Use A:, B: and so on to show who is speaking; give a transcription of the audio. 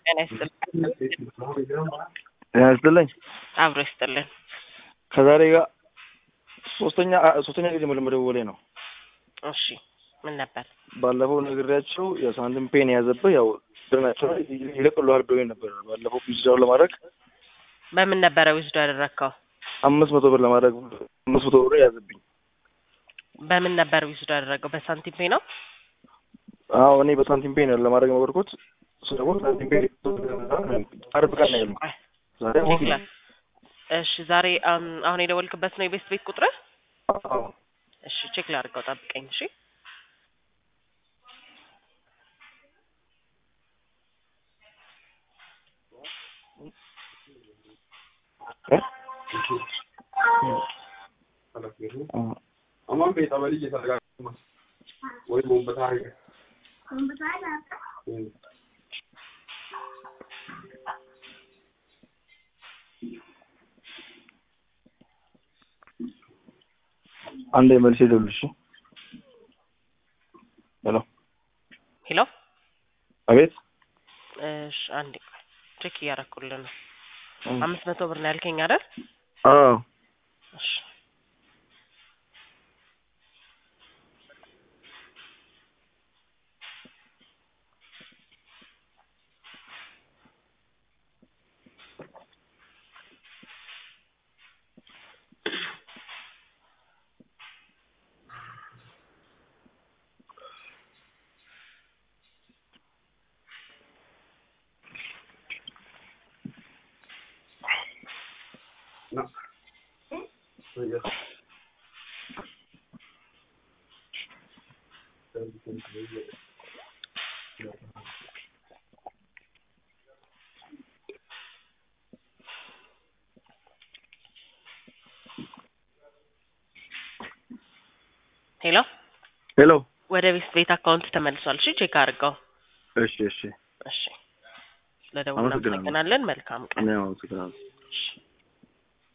A: ጤና ይስጥልን።
B: ጤና ይስጥልኝ።
A: አብሮ ይስጥልን።
B: ከዛሬ ጋር ሶስተኛ ሶስተኛ ጊዜ መደወሌ ነው።
A: እሺ ምን ነበር?
B: ባለፈው ነግሬያቸው የሳንቲም ፔን የያዘብህ ያው ድናቸው ይለቅልሃል ብሎኝ ነበር። ባለፈው ዊዝድራው ለማድረግ
A: በምን ነበረ ዊዝዶ ያደረግከው?
B: አምስት መቶ ብር ለማድረግ አምስት መቶ ብር የያዘብኝ።
A: በምን ነበር ዊዝዶ ያደረገው? በሳንቲም ፔ ነው።
B: አዎ እኔ በሳንቲም ፔን ለማድረግ የሞከርኩት እሱ ደግሞ ሳንቲም ፔን አርብ ቀን ነው ያለው። ዛሬ ሐሙስ ነው።
A: እሺ ዛሬ አም፣ አሁን የደወልክበት ነው የቤስት ቤት ቁጥር?
B: አዎ
A: እሺ ቼክ ላድርገው፣ ጠብቀኝ። እሺ
C: Aman bai taba lige sarga kuma. Wai mun ba ta riga.
B: አንድ መልስ ይደውልሽ። ሄሎ
A: ሄሎ።
B: አቤት።
A: እሺ አንዴ ቼክ እያደረኩልህ ነው። አምስት መቶ ብር ነው ያልከኝ አይደል?
B: አዎ
A: እሺ
C: Na. So ya.
A: ሄሎ።
B: ሄሎ።
A: ወደ ቤስት ቤት አካውንት ተመልሷል። እሺ ቼክ አድርገው።
B: እሺ እሺ።
A: እሺ ስለደወልን
B: አመሰግናለሁ።
A: እናመሰግናለን። መልካም ቀን።
B: እኔ አመሰግናለሁ።
A: እሺ